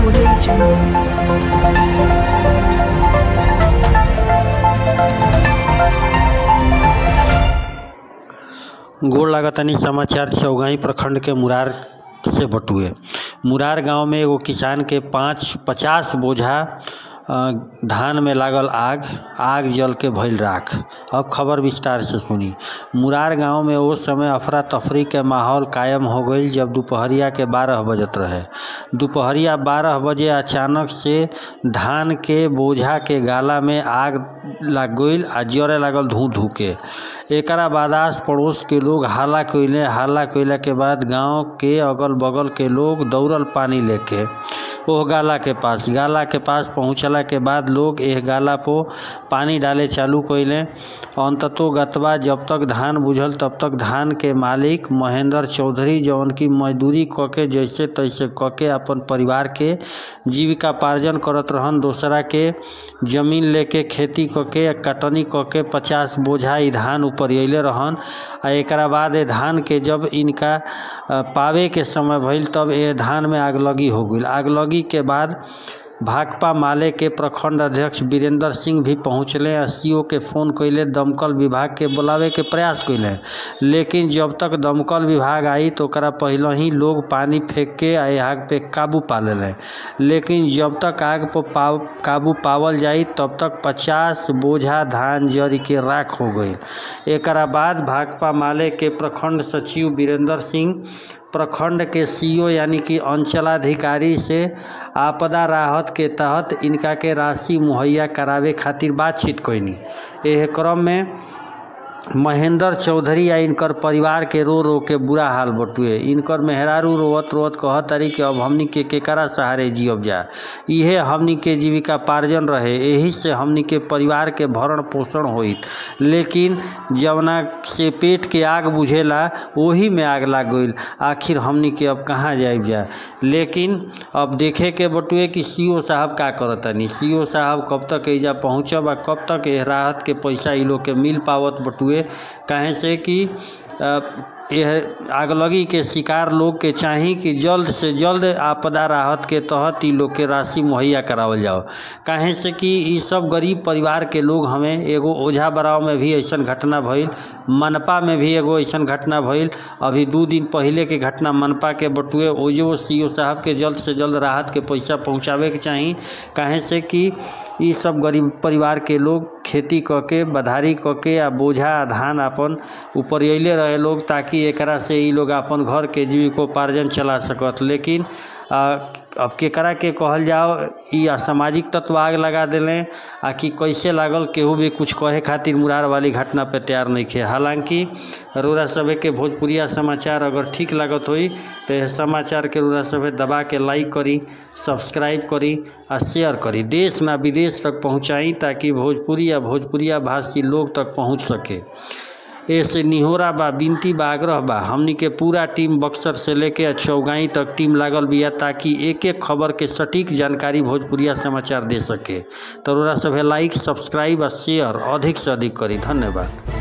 Audio Jungle. गोड़ लागतानी समाचार चौगाई प्रखंड के मुरार से बटुए मुरार गांव में एगो किसान के पाँच पचास बोझा अ, धान में लागल आग आग जल के भइल राख अब खबर विस्तार से सुनी मुरार गांव में उस समय अफरा तफरी के माहौल कायम हो गईल जब दोपहरिया के बारह बजत रहे दोपहरिया बारह बजे अचानक से धान के बोझा के गाला में आग लग गईल आ जरे लागल धू धू के एकरा बाद आस पड़ोस के लोग हल्ला कइले हल्ला कइला के बाद गांव के अगल बगल के लोग दौड़ल पानी लेके ओह गाला के पास गाला के पास पहुंचला के बाद लोग एह गाला पो पानी डाले चालू कइले अंततो गतवा जब तक धान बुझल तब तक धान के मालिक महेंद्र चौधरी जौन की मजदूरी क के जैसे तैसे क के अपन परिवार के जीविका पार्जन करत रहन दोसरा के जमीन लेके खेती क के कटनी क के पचास बोझा ई धान ऊपर अइले रहन आ एकरा बाद ए धान के जब इनका अ, पावे के समय भइल तब ए धान में आगलगी हो गईल आगलगी के बाद भाकपा माले के प्रखंड अध्यक्ष वीरेंद्र सिंह भी पहुंचले आ सीओ के फोन कइले दमकल विभाग के बुलावे के प्रयास कइले लेकिन जब तक दमकल विभाग आई तो ओकरा पहले ही लोग पानी फेंक के आ ए आग पे काबू पा लेले लेकिन जब तक आग पर पाव काबू पावल जाई तब तक पचास बोझा धान जरी के राख हो गई एकरा बाद भाकपा माले के प्रखंड सचिव वीरेंद्र सिंह प्रखंड के सीओ यानी कि अंचलाधिकारी से आपदा राहत के तहत इनका के राशि मुहैया करावे खातिर बातचीत कइनी एह क्रम में महेंद्र चौधरी आ इनकर परिवार के रो रो के बुरा हाल बटुए इनकर मेहरारू रोवत रोवत कहत तारी कि अब हमनी के केकरा सहारे जियब जा इहे हमनी के जीविका पार्जन रहे एही से हमनी के परिवार के भरण पोषण होइत लेकिन जवना से पेट के आग बुझेला ओही में आग लाग गईल आखिर हमनी के अब कहाँ जाइब जा लेकिन अब देखे के बटुए कि सीओ साहब का करतनी सीओ साहब कब तक एजा पहुँचब आ कब तक एह राहत के पैसा इ लोग के मिल पावत बटुए काहे से कि अ, यह आगलगी के शिकार लोग के चाही कि जल्द से जल्द आपदा राहत के तहत इ लोग के राशि मुहैया करावल जाओ काहे से कि इ सब गरीब परिवार के लोग हमें एगो ओझा बराव में भी ऐसन घटना भइल मनपा में भी एगो ऐसन घटना भइल अभी दू दिन पहिले के घटना मनपा के बटुए ओजो सीओ साहब के जल्द से जल्द राहत के पैसा पहुंचावे के चाही काहे से कि इ सब गरीब परिवार के लोग खेती क के बधारी क के आ बोझा आ धान अपन ऊपर अइले रहे लोग ताकि एकरा से इ लोग अपन घर के जीविकोपार्जन चला सकत लेकिन आ, अब केकरा के कहल जाओ इ असामाजिक तत्व आग लगा देले आ कि कैसे लागल केहू भी कुछ कहे खातिर मुरार वाली घटना पे तैयार नहीं खे हालांकि रोरा सभे के भोजपुरिया समाचार अगर ठीक लागत होई तो यह समाचार के रोरा सभे दबा के लाइक करी सब्सक्राइब करी आ शेयर करी देश ना विदेश तक पहुँचाई ताकि भोजपुरी या भोजपुरिया भाषी लोग तक पहुँच सके ऐसे निहोरा बा बिनती बा आग्रह बा हमनी के पूरा टीम बक्सर से लेके चौगाई तक टीम लागल बिया ताकि एक एक खबर के सटीक जानकारी भोजपुरिया समाचार दे सके तो रोरा सभे लाइक सब्सक्राइब आ शेयर अधिक से अधिक करी धन्यवाद